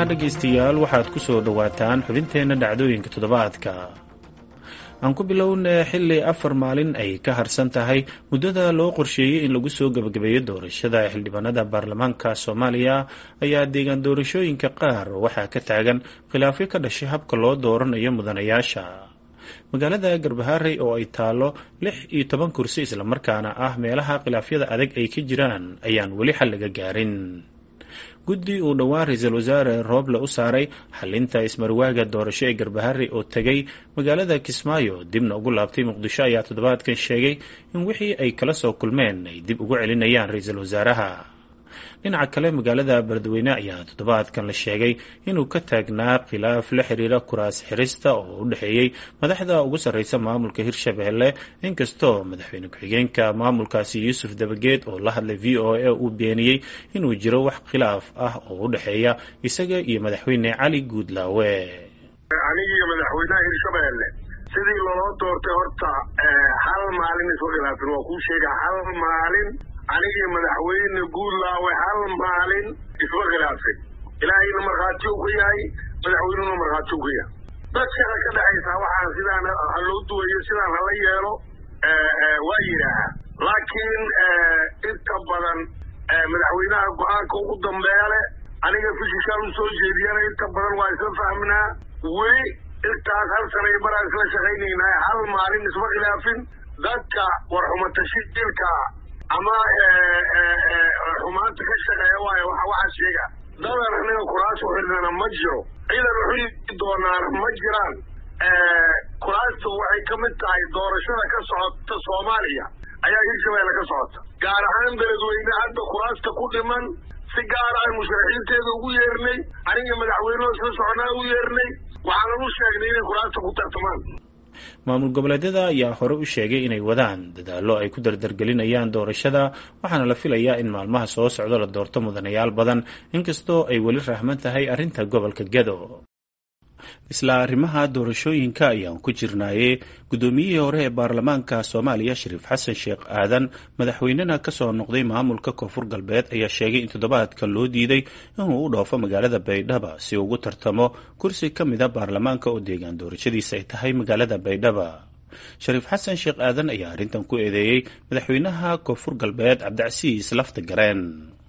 dhegaystayaal waxaad ku soo dhowaataan xubinteenna dhacdooyinka toddobaadka aan ku bilownay xilli afar maalin ay ka harsan tahay muddada loo qorsheeyey in lagu soo gebagabeeyo doorashada xildhibaanada baarlamaanka soomaaliya ayaa deegaan doorashooyinka qaar waxaa ka taagan khilaafyo ka dhashay habka loo dooranayo mudanayaasha magaalada garbaharey oo ay taalo lix iyo toban kursi islamarkaana ah meelaha khilaafyada adag ay ka jiraan ayaan weli xal laga gaarin guddi uu dhowaan ra-iisul wasaare rooble u saaray xalinta ismarwaaga doorasho ee garbaharey oo tegay magaalada kismaayo dibna ugu laabtay muqdisho ayaa toddobaadkan sheegay in wixii ay kala soo kulmeen ay dib ugu celinayaan ra-iisul wasaaraha dhinaca kale magaalada beledweyne ayaa toddobaadkan la sheegay inuu ka taagnaa khilaaf la xiriira kuraas xirista oo u dhexeeyey madaxda ugu sarreysa maamulka hirshabelle inkastoo madaxweyne ku-xigeenka maamulkaasi yuusuf dabageed oo la hadlay v o a uu beeniyey inuu jiro wax khilaaf ah oo u dhexeeya isaga iyo madaxweyne cali guudlaawe anigiiyo madaxweynaha hirshabelle sidii loloo doortay horta hal maalin isu khilaafin waa kuu sheega hal maalin anigii madaxweyne guudlaawe hal maalin isma khilaafin ilaahayna markhaati u ka yahay madaxweynuna markhaati u ka yahay dad shaqa ka dhexaysaa waxaan sidaan ha loo duwayo sidaan hala yeelo waa yidhaahaa laakiin inta badan madaxweynaha go-aanka ugu dambeeya leh aniga fishishaan u soo jeediyana inta badan waa isla fahminaa weli intaas hal sanay baraan isla shaqaynaynaa hal maalin isma khilaafin dadka warxumatashiilka ama xumaanta ka shaqeeya waayo waxaa sheega dadan anaga kuraas u xidhnana ma jiro ciidan u xidhi doonaana ma jiraan kuraastu waxay ka mid tahay doorashada ka socota soomaaliya ayaa hirshabelle ka socota gaar ahaan beledweyne hadda kuraasta ku dhiman si gaar aan musharaxiinteeda ugu yeernay aniga madaxweyneho isla soconaa u yeernay waxaanan u sheegnay inay kuraasta ku tartamaan maamul goboleedyada ayaa hore u sheegay inay wadaan dadaallo ay ku dardargelinayaan doorashada waxaana la filayaa in maalmaha soo socdo la doorto mudanayaal badan inkastoo ay weli rahman tahay arrinta gobolka gedo isla arrimaha doorashooyinka ayaan ku jirnaaye guddoomiyihii hore ee baarlamaanka soomaaliya shariif xasan sheekh aadan madaxweynena kasoo noqday maamulka koonfur galbeed ayaa sheegay in toddobaadkan loo diiday inuu u dhoofo magaalada baydhaba si ugu tartamo kursi ka mida baarlamaanka oo deegaan doorashadiisa ay tahay magaalada baydhaba shariif xasan sheekh aadan ayaa arrintan ku eedeeyey madaxweynaha koonfur galbeed cabdicasiis lafta gareen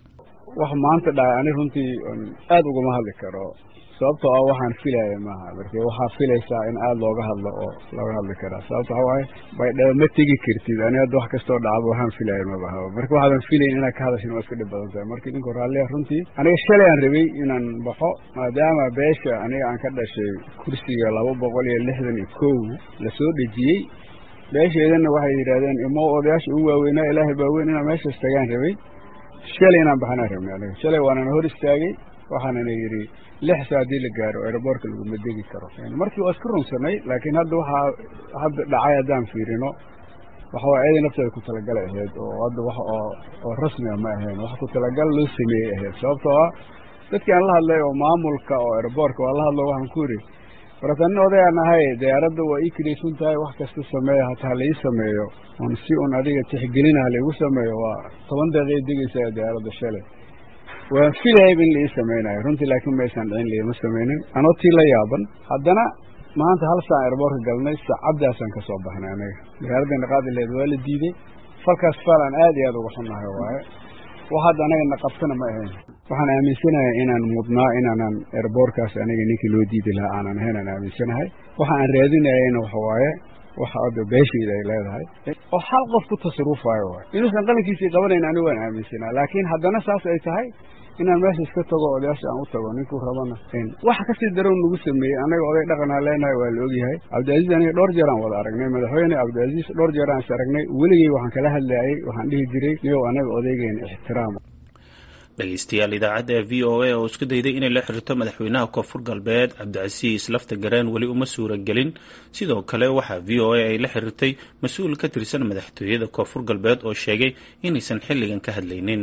wax maanta dhahay ani runtii aada ugama hadli karo sababtoo ah waxaan filaya maaha marka waxaa filaysaa in aada looga hadlo oo looga hadli karaa sababto waxa waaye baydhaba ma tegi kartid ani hadda wax kastoo dhacaba waxaan filaya mabahaba marka waxaadan filayn inaad ka hadashin waa iska dhib badan tahay marka idinku raalliya runtii aniga shalay aan rabay inaan baxo maadaama beesha aniga aan ka dhashay kursiga laba boqol iyo lixdan iyo kow lasoo dhejiyey beesheedana waxay yidhahdeen imo odayaasha ugu waaweynaa ilaahay baaweyn inaan meeshaas tagaan rabay shalay inaan baxanaan rabnay aniga shalay waanana hor istaagay waxaanana yidhi lix saa haddii la gaaro aeroboortka laguma degi karo markii waa iska runsanay laakiin hadda waxaa hadda dhacay haddaan fiirino waxa waa eeday nafteeda ku talagalay ahayd oo hadda wax oo oo rasmiga ma ahayn wax ku talagal loo sameeyey ahayd sababtoo ah dadkii aan la hadlay oo maamulka oo aeroboortka waa la hadlo waxaan ku yidhi warata nin odayaan ahay diyaaradda waa ii kiraysan tahay wax kasta sameeya hataa la ii sameeyo oon si un adiga tixgelinaha laigu sameeyo waa toban daqiiqay degaysaa diyaaradda shalay waan filayayba in la ii samaynayo runtii laakiin maysan dhicin laima samaynin anoo tii la yaaban haddana maanta hal saan airboortka galnay saacaddaasaan ka soo baxnay aniga diyaaraddeena qaadi laheed waa la diiday falkaas faal aan aad iyo aad uga xunnahay waaye wax hadda anaga na qabtana ma ahayn waxaan aaminsanahay inaan mudnaa inaanan airboortkaas aniga ninkii loo diidi lahaa aanan ahayn aan aaminsanahay waxa aan raadinayayna waxa waaye waxa hadda beeshayda ay leedahay oo hal qof ku tasarufaayo waay inuusan qalinkiisii qabanayn anigu waan aaminsanaa laakiin haddana saas ay tahay inaan meesha iska tago odayaasha aan u tago ninkuu rabana waxa kasii darow nagu sameeyey annaga oday dhaqanaa leenahay waa la ogyahay cabdicaziiz aniga dhowr jeer aan wada aragnay madaxweyne cabdicaziiz dhowr jeer aan is aragnay weligey waxaan kala hadlayay waxaan dhihi jiray niyow anaga odaygeena ixtiraama dhegeystayaal idaacadda v o a oo isku dayday inay la xiriirto madaxweynaha koonfur galbeed cabdicasiis lafta gareen weli uma suura gelin sidoo kale waxaa v o a ay la xiriirtay mas-uul ka tirsan madaxtooyada koonfur galbeed oo sheegay inaysan xilligan ka hadlaynin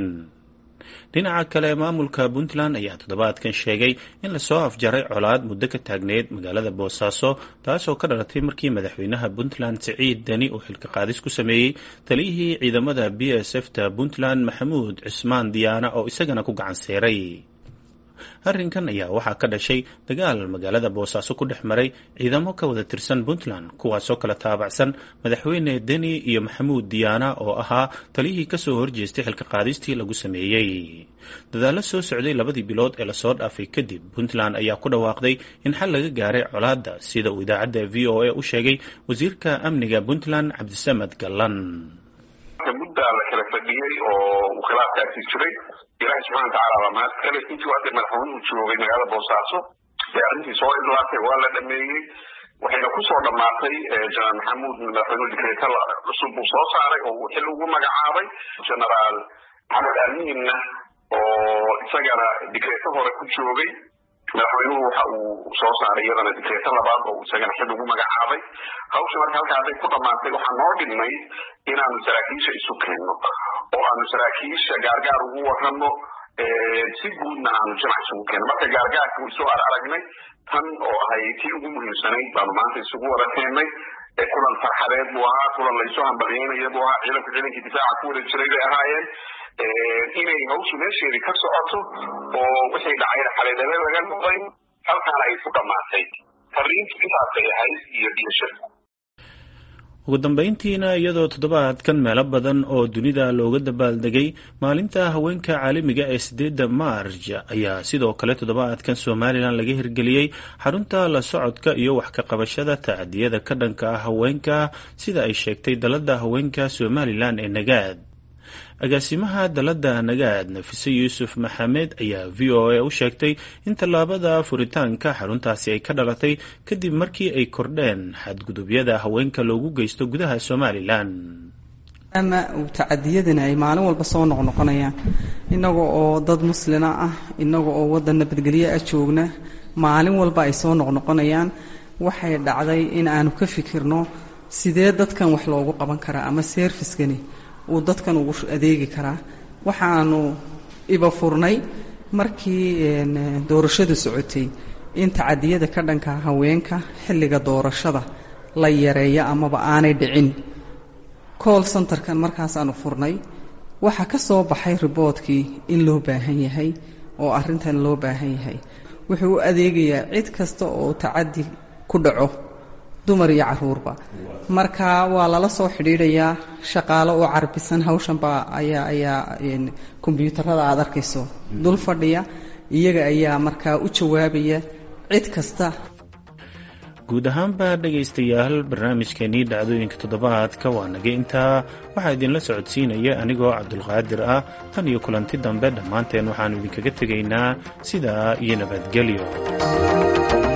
dhinaca kale maamulka puntland ayaa toddobaadkan sheegay in lasoo afjaray colaad muddo ka taagneyd magaalada boosaaso taasoo ka dhalatay markii madaxweynaha puntland siciid deni uu xilka qaadis ku sameeyey taliyihii ciidamada b s f ta puntland maxamuud cismaan diyaana oo isagana ku gacan seeray arrinkan ayaa waxaa ka dhashay dagaal magaalada boosaaso ku dhex maray ciidamo ka wada tirsan puntland kuwaasoo kala taabacsan madaxweyne deni iyo maxamuud diyaana oo ahaa taliyihii kasoo horjeestay xilka qaadistii lagu sameeyey dadaallo soo socday labadii bilood ee lasoo dhaafay kadib puntland ayaa ku dhawaaqday in xal laga gaaray colaadda sida uu idaacadda v o a u sheegay wasiirka amniga puntland cabdisamed gallan muddaa la kala fadhiyey oo uu khilaafkaasi jiray ilaahay subxana watacaala baa mahad kale intii hadda madaxweynuhu joogay magaalada boosaaso ee arrintii soo idlaatay waa la dhameeyey waxayna kusoo dhammaatay jenaraal maxamuud madaxweynuhu dikreeta cusub uu soo saaray oo uu xil ugu magacaabay genaraal maxamed amiinna oo isagana dikreeto hore ku joogay madaxweynuhu waxa uu soo saaray iyadana dikreeto labaad oo isagana xil ugu magacaabay hawsha marka halka hadday ku dhammaatay waxaa noo dhimay inaanu saraakiisha isu keenno oo aanu saraakiisha gaargaar ugu warramo si guudna aanu jamac isugu keenno marka gaargaarka way soo ar aragnay tan oo ahay tii ugu muhiimsanayd baanu maanta isugu wada keennay kulan farxadeed buu ahaa kulan laysoo hambalyeynaya buu ahaa ciidanku ciidankii difaaca ku wada jiray bay ahaayeen inay hawshu meesheedii ka socoto oo wixii dhacayna xaleedale laga noqday halkaana ay ku dhammaatay fariintu intaasay ahayd iyo dhiyasha ugu dambeyntiina iyadoo toddobaadkan meelo badan oo dunida looga dabaaldegay maalinta haweenka caalamiga ee sideedda maarj ayaa sidoo kale toddobaadkan somalilan laga hirgeliyey xarunta la socodka iyo wax ka qabashada tacadiyada ka dhanka ah haweenka sida ay sheegtay dalada haweenka somalilan ee nagaad agaasimaha dalada nagaad nafise yuusuf maxamed ayaa v o a u sheegtay in tallaabada furitaanka xaruntaasi ay ka dhalatay kadib markii ay kordheen xadgudubyada haweenka loogu geysto gudaha somalilan ama tacadiyadani ay maalin walba soo noqnoqonayaan inaga oo dad muslina ah inaga oo waddan nabadgelyo ah joogna maalin walba ay soo noqnoqonayaan waxay dhacday in aanu ka fikirno sidee dadkan wax loogu qaban karaa ama serviskani uu dadkan ugu adeegi karaa waxaanu iba furnay markii doorashadu socotay in tacadiyada ka dhanka haweenka xilliga doorashada la yareeyo amaba aanay dhicin cool centerkan markaasaanu furnay waxaa ka soo baxay riboodkii in loo baahan yahay oo arrintan loo baahan yahay wuxuu u adeegayaa cid kasta oo tacadi ku dhaco dumar iyo caruurba marka waa lala soo xidhiidhayaa shaqaalo oo carbisan hawshanba ayaa ayaa kombyuutarada aada arkayso dul fadhiya iyaga ayaa markaa u jawaabaya cid kasta guud ahaanba dhegaystayaal barnaamijkeenii dhacdooyinka toddobaadka waa naga intaa waxaa idinla socodsiinaya anigoo cabdulqaadir ah tan iyo kulanti dambe dhammaanteen waxaannu idinkaga tegaynaa sidaa iyo nabadgelyo